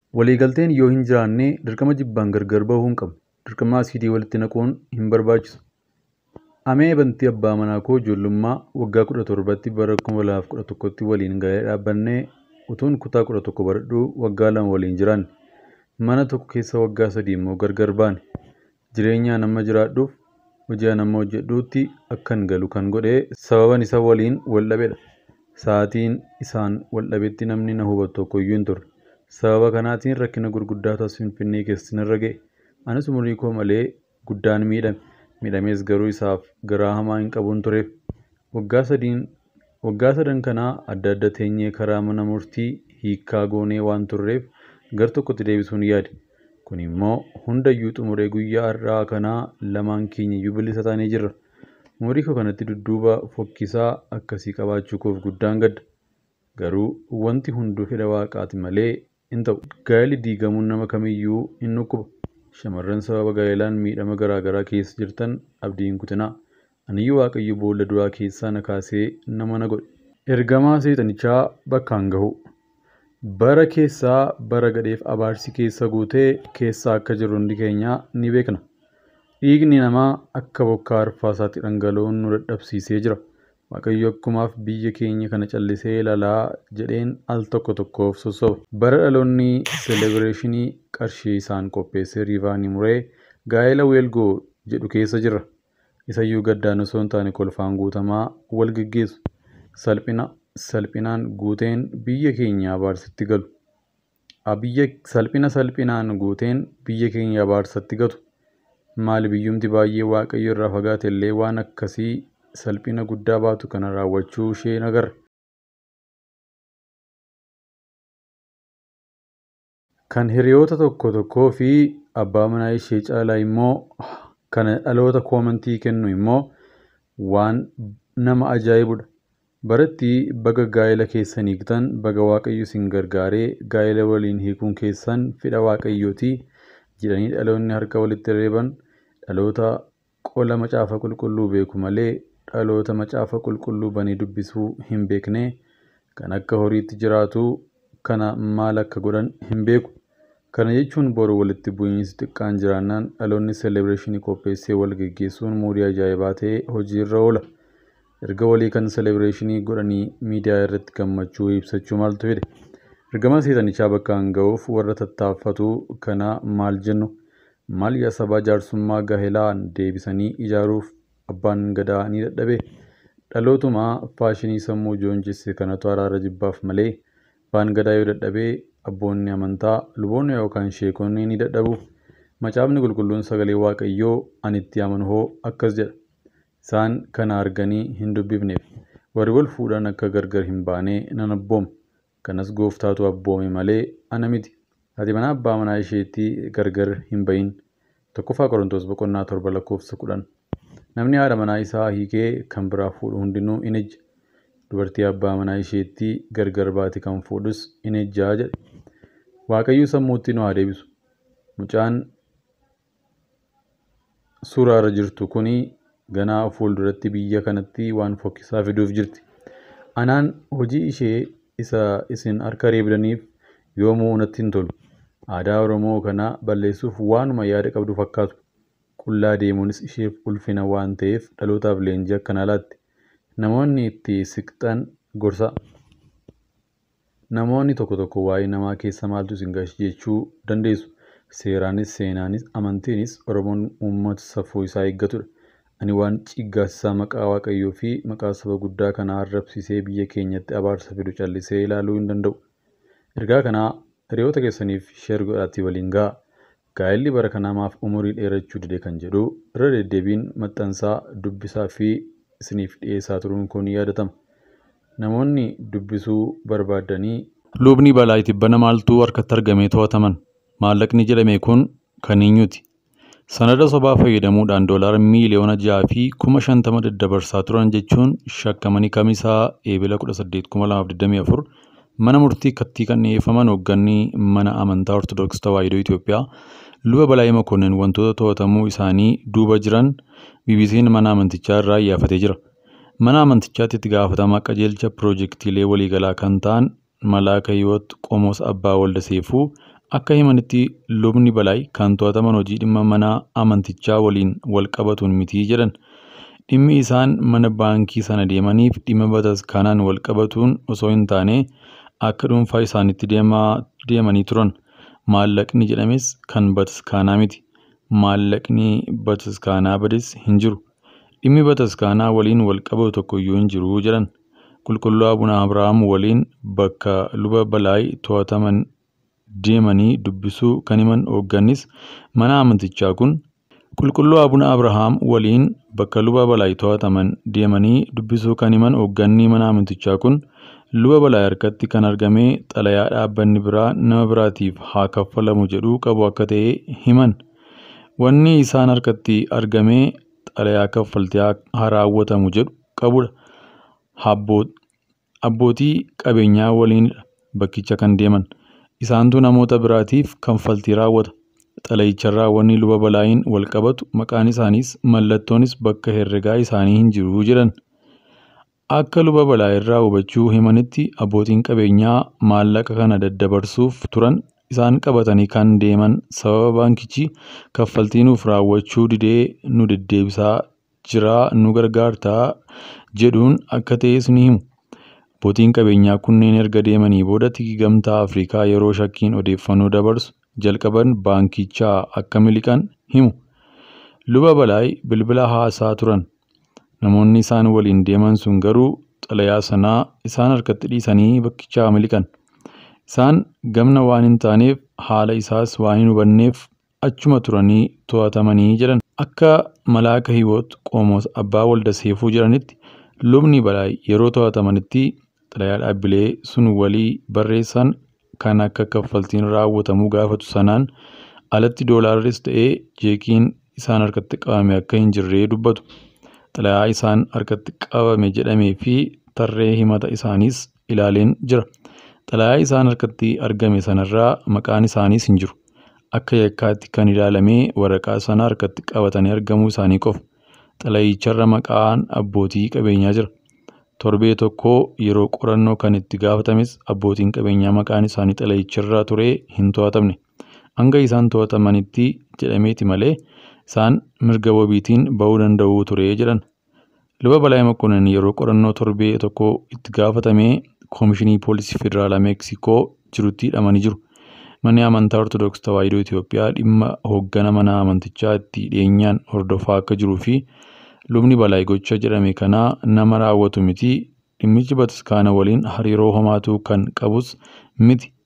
Waliigalteen yoo hin jiraanne dirqama jibbaan gargar bahuu hin qabu. Dirqama asiidii walitti naquun hin barbaachisu. Amee bantii abbaa manaa koo ijoollummaa waggaa kudha torbatti bara kuma lamaaf kudha tokkotti waliin gahee dhaabbannee utuun kutaa kudha tokko baradhuu waggaa lama waliin jiraanne. Mana tokko keessa waggaa sadii immoo gargar baane. Jireenyaan amma jiraadhuuf hojii an amma hojjedhuutti akkan galu kan godhe sababan isa waliin wal dhabedha. Sa'aatiin isaan wal dhabetti namni na hubatu tokkoyyuu hin turre. Sababa kanaatiin rakkina gurguddaatu as Finfinnee keessa narra ga'e. Anis umurii koo malee guddaan miidhame. Miidhamees garuu isaaf garaa hamaa hin qabuun tureef. Waggaa sadiin waggaa sadan kanaa adda adda teenyee karaa mana murtii hiikkaa goonee waan turreef gar tokkotti deebisuun yaade. Kun immoo hundayyuu xumuree guyyaa har'aa kanaa lamaan keenyayyuu bilisa taanee jirra. Umurii koo kanatti dudduuba fokkisaa akkasii qabaachuu koof guddaan gadda. Garuu wanti hunduu fedha waaqaati malee hin ta'u. Gaa'elli diigamuun nama kamiyyuu hin dhukkuba. Shamarran sababa gaa'elaan miidhama garaa garaa keessa jirtan abdii hin kutinaa. Aniyyuu Waaqayyo boolla duraa keessaa na kaasee nama na godhe. Ergamaa seexanichaa bakkaan gahu. Bara keessaa bara gadheef abaarsi keessa guutee keessa akka jirru hundi keenya ni beekna. Dhiigni namaa akka bokkaa arfaasaatti dhangala'uun nu dadhabsiisee jira. Waaqayyo akkumaaf biyya keenya kana callisee ilaalaa jedheen al tokko tokkoof sossoba. Bara dhaloonni seelebireeshinii qarshii isaan qopheessee riivaanii muree gaa'ela weelgoo jedhu keessa jirra. Isayyuu gaddaan osoo hin taane kolfaan guutamaa wal geggeessu. Salphina salphinaan guuteen biyya keenya abaarsatti galu. Biyya salphina salphinaan guuteen biyya keenya abaarsatti gatu. Maali biyyumti baay'ee waaqayyo irraa fagaate illee waan akkasii salphina guddaa baatu kana raawwachuu ishee nagarra. Kan hiriyoota tokko tokkoo fi abbaa manaa ishee caalaa immoo kan dhaloota koomantii kennu immoo waan nama ajaa'ibudha. Baratti baga gaa'ela keessan hiiktan baga waaqayyo isin gargaaree gaa'ela waliin hiikuun keessan fedha waaqayyooti jedhanii dhaloonni harka walitti reeban dhaloota qola macaafa qulqulluu beeku malee dhaloota macaafa qulqulluu banee dubbisuu hin beekne kan akka horiitti jiraatu kana maal akka godhan hin beeku. Kana jechuun boru walitti bu'iinsi xiqqaan jiraannaan dhaloonni seelebireeshinii qopheessee wal geggeessuun muudii ajaa'ibaa ta'ee hojiirra oola. Erga walii kan seelebireeshinii godhanii miidiyaa irratti gammachuu ibsachuu maaltu fide? Ergama seexanichaa bakkaan ga'uuf warra tattaaffatu kana maal jennu? Maal yaa sabaa jaarsummaa gaa'elaan deebisanii ijaaruuf abbaan gadaa ni dadhabee? Dhalootumaa faashinii sammuu joonjisse kanatu araara jibbaaf malee abbaan gadaa yoo dadhabee abboonni amantaa luboonni yookaan sheekonni ni dadhabu. Macaafni qulqulluun sagalee waaqayyoo ani itti amanu hoo akkas jedha. Isaan kana arganii hin dubbifneef. Warri wal fuudhan akka gargar hin baane nan abbooma. Kanas gooftaatu abboome malee ana miti. Ati mana abbaa manaa isheetti gargar hin bahin. Tokkoffaa Qorontoos boqonnaa torba lakkoofsa kudhan. Namni haadha manaa isaa hiikee kan biraa fuudhu hundinuu in ejja. Dubartii abbaa manaa isheetti gargar baate kan fuudhus in ejjaa jedhe. Waaqayyo sammuutti nu haa deebisu. Mucaan suuraa irra jirtu kuni ganaa fuulduratti biyya kanatti waan fokkisaa fiduuf jirti. Anaan hojii ishee isa isin harka reebdaniif yoomuu natti hin tolu. Aadaa Oromoo kana balleessuuf waanuma yaada qabdu fakkaatu. Qullaa deemuunis isheef ulfina waan ta'eef dhalootaaf leenjii akkanaa laatti. Namoonni itti siqxan gorsa. Namoonni tokko tokko waa'ee namaa keessa maaltu isin gashi jechuu dandeessu. Seeraanis seenaanis amantiinis Oromoon uummata safuu isaa eeggatudha. Ani waan ciggaasisaa maqaa waaqayyoo fi maqaa saba guddaa kanaa arrabsisee biyya keenyatti abaarsa fidu callisee ilaaluu hin danda'u. Ergaa kanaa hiriyoota keessaniif sheer godhaatii waliin ga'a. Gaa'elli bara kanaa maaf umurii dheerachuu dide kan jedhu irra deddeebiin maxxansaa dubbisaa fi isiniif dhiyeessaa turuun kun ni yaadatama. Namoonni dubbisuu barbaadanii Lubni balaa tibbana maaltu harkatti argamee to'ataman? Maallaqni jedhame kun kan eenyuti? Sanada sobaa fayyadamuudhaan doolaara miiliyoona ja'a fi kuma shantama daddabarsaa turan jechuun shakkamanii kamisaa eebila 18,2024 mana murtii kattii kan dhiyeeffaman hoogganni mana amantaa Ortodoksii Tawaahidoo Itoophiyaa luba Balaayii Makonnin wantoota to'atamuu isaanii duuba jiran BBC'n mana amantichaa irraa iyyafatee jira. Mana amantichaatti itti gaafatamaa qajeelcha piroojeektiilee waliigalaa kan ta'an Malaaka Hiwoot Qomoos Abbaa Walda Seefuu Akka himanitti lubni Balaay kan to'ataman hojii dhimma mana amantichaa waliin wal qabatuun mitii jedhan. Dhimmi isaan mana baankii sana deemaniif dhimma bataskaanaan wal qabatuun osoo hin taane akka dhuunfaa isaaniitti deemanii turan. Maallaqni jedhames kan bataskaanaa miti. Maallaqni bataskaanaa bades hin jiru. Dhimmi bataskaanaa waliin wal qabatu tokkoyyuu hin jiru jedhan. Qulqulluu Abuna Abrahaam waliin bakka luba Balaay to'ataman deemanii dubbisuu kan himan hooggannis mana amantichaa kun Qulqulluu Abuna Abrahaam waliin bakka luba Balaay to'ataman deemanii dubbisuu kan himan hoogganni mana amantichaa kun luba Balaay harkatti kan argame xalayaa dhaabbanni biraa nama biraatiif haa kaffalamu jedhu qabu akka ta'e himan. Wanni isaan harkatti argame xalayaa kaffaltii haa raawwatamu jedhu qabudha. Abbootii qabeenyaa waliinidha bakkicha kan deeman. Isaantu namoota biraatiif kaffaltii raawwata. Xalayicharraa wanni luba balaayiin wal qabatu maqaan isaaniis mallattoonis bakka herregaa isaanii hin jiru jedhan. Akka luba balaayirraa hubachuu himanitti abbootiin qabeenyaa maallaqa kana daddabarsuuf turan isaan qabatanii kan deeman sababa baankichi kaffaltii nuuf raawwachuu didee nu deddeebisaa jiraa nu gargaartaa jedhuun akka ta'es ni himu. Abbootiin qabeenyaa kunneen erga deemanii booda tikii gamtaa Afrikaa yeroo shakkiin odeeffannoo dabarsu jalqaban baankichaa akka miliqan himu. Luba Balaay bilbila haasaa turan. Namoonni isaan waliin deeman sun garuu xalayaa sanaa isaan harkatti dhiisanii bakkichaa miliqan. Isaan gamna waan hin taaneef haala isaas waan hin hubanneef achuma turanii to'atamanii jedhan. Akka Malaaka Hiwoot Qomoos Abbaa Walda Seefuu jedhanitti lubni Balaay yeroo to'atamanitti xalayaa dhaabbilee sun walii barreessan kan akka kaffaltiin raawwatamuu gaafatu sanaan alatti doolaarris ta'ee jeekiin isaan harkatti qabame akka hin jirree dubbatu. Xalayaa isaan harkatti qabame jedhamee fi tarree himata isaaniis ilaaleen jira. Xalayaa isaan harkatti argame sanarraa maqaan isaaniis hin jiru. Akka yakkaatti kan ilaalamee waraqaa sana harkatti qabatanii argamuu isaanii qofa. Xalayicharra maqaan abbootii qabeenyaa jira. Torbee tokko yeroo qorannoo kan itti gaafatames abbootiin qabeenyaa maqaan isaanii xalayicharra ture hin to'atamne. Hanga isaan to'atamanitti jedhameeti malee isaan mirga wabiitiin bahuu danda'u ture jedhan. Luba Balaay Makkonnen yeroo qorannoo torbee tokko itti gaafatamee Koomishinii Poolisii Federaalaa Meeksikoo jirutti hidhamanii jiru. Manni amantaa Ortodoksii Tawaahidoo Itoophiyaa dhimma hooggana mana amantichaa itti dhiyeenyaan hordofaa akka jiruu fi lubni Balaay gocha jedhame kanaa nama raawwatu miti dhimmichi bataskaana waliin hariiroo homaatu kan qabus miti